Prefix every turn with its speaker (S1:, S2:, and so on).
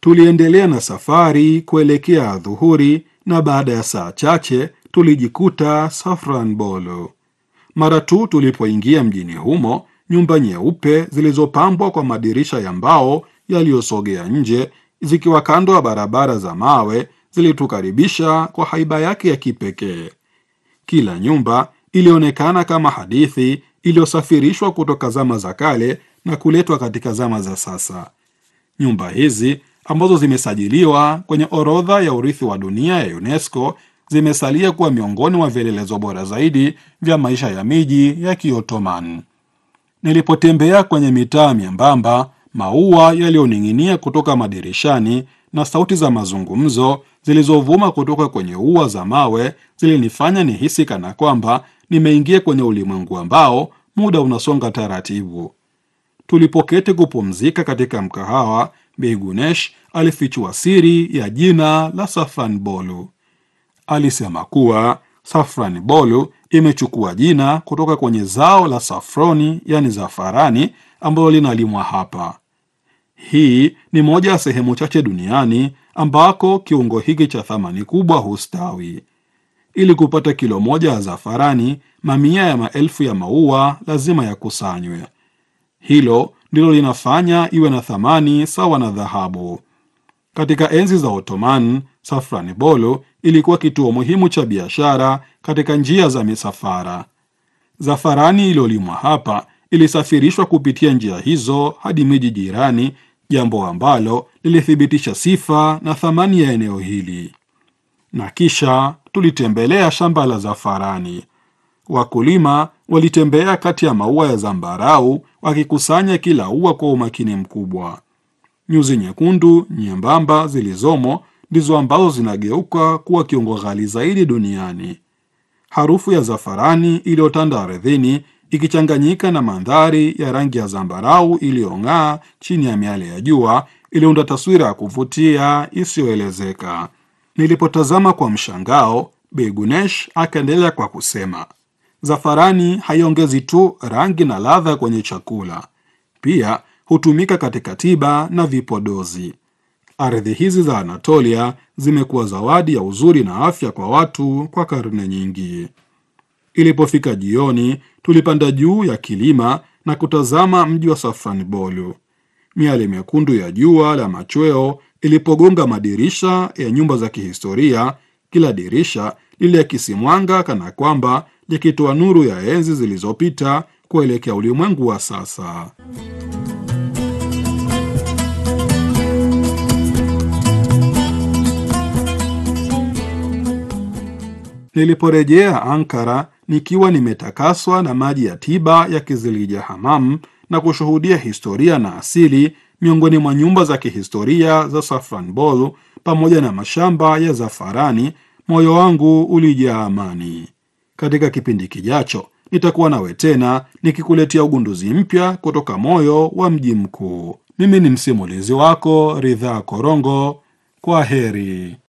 S1: Tuliendelea na safari kuelekea adhuhuri, na baada ya saa chache tulijikuta Safranbolu. Mara tu tulipoingia mjini humo, nyumba nyeupe zilizopambwa kwa madirisha ya mbao yaliyosogea nje, zikiwa kando ya barabara za mawe, zilitukaribisha kwa haiba yake ya kipekee. Kila nyumba ilionekana kama hadithi iliyosafirishwa kutoka zama za kale na kuletwa katika zama za sasa. Nyumba hizi ambazo zimesajiliwa kwenye orodha ya urithi wa dunia ya UNESCO zimesalia kuwa miongoni mwa vielelezo bora zaidi vya maisha ya miji ya Kiotoman. Nilipotembea kwenye mitaa myembamba, maua yaliyoning'inia kutoka madirishani na sauti za mazungumzo zilizovuma kutoka kwenye ua za mawe zilinifanya nihisi kana kwamba nimeingia kwenye ulimwengu ambao muda unasonga taratibu. Tulipoketi kupumzika katika mkahawa, Bei Gunesh alifichua siri ya jina la Safranbolu. Alisema kuwa Safranbolu imechukua jina kutoka kwenye zao la safroni, yani zafarani, ambalo linalimwa hapa. Hii ni moja ya sehemu chache duniani ambako kiungo hiki cha thamani kubwa hustawi. Ili kupata kilo moja ya zafarani, mamia ya maelfu ya maua lazima yakusanywe. Hilo ndilo linafanya iwe na thamani sawa na dhahabu. Katika enzi za Ottoman, Safranbolu ilikuwa kituo muhimu cha biashara katika njia za misafara. Zafarani iliyolimwa hapa ilisafirishwa kupitia njia hizo hadi miji jirani, jambo ambalo lilithibitisha sifa na thamani ya eneo hili. Na kisha tulitembelea shamba la zafarani. Wakulima walitembea kati ya maua ya zambarau wakikusanya kila ua kwa umakini mkubwa. Nyuzi nyekundu nyembamba zilizomo ndizo ambazo zinageuka kuwa kiungo ghali zaidi duniani. Harufu ya zafarani iliyotanda ardhini ikichanganyika na mandhari ya rangi ya zambarau iliyong'aa chini ya miale ya jua iliunda taswira ya kuvutia isiyoelezeka. Nilipotazama kwa mshangao, Bei Gunesh akaendelea kwa kusema, zafarani haiongezi tu rangi na ladha kwenye chakula, pia hutumika katika tiba na vipodozi. Ardhi hizi za Anatolia zimekuwa zawadi ya uzuri na afya kwa watu kwa karne nyingi. Ilipofika jioni, tulipanda juu ya kilima na kutazama mji wa Safranbolu. Miale mekundu ya jua la machweo ilipogonga madirisha ya nyumba za kihistoria, kila dirisha liliakisi mwanga kana kwamba likitoa nuru ya enzi zilizopita kuelekea ulimwengu wa sasa. Niliporejea Ankara nikiwa nimetakaswa na maji ya tiba ya Kizilija Hamam na kushuhudia historia na asili miongoni mwa nyumba za kihistoria za Safranbolu pamoja na mashamba ya zafarani, moyo wangu ulijaa amani. Katika kipindi kijacho nitakuwa nawe tena nikikuletea ugunduzi mpya kutoka moyo wa mji mkuu. Mimi ni msimulizi wako Ridhaa Korongo. Kwa heri.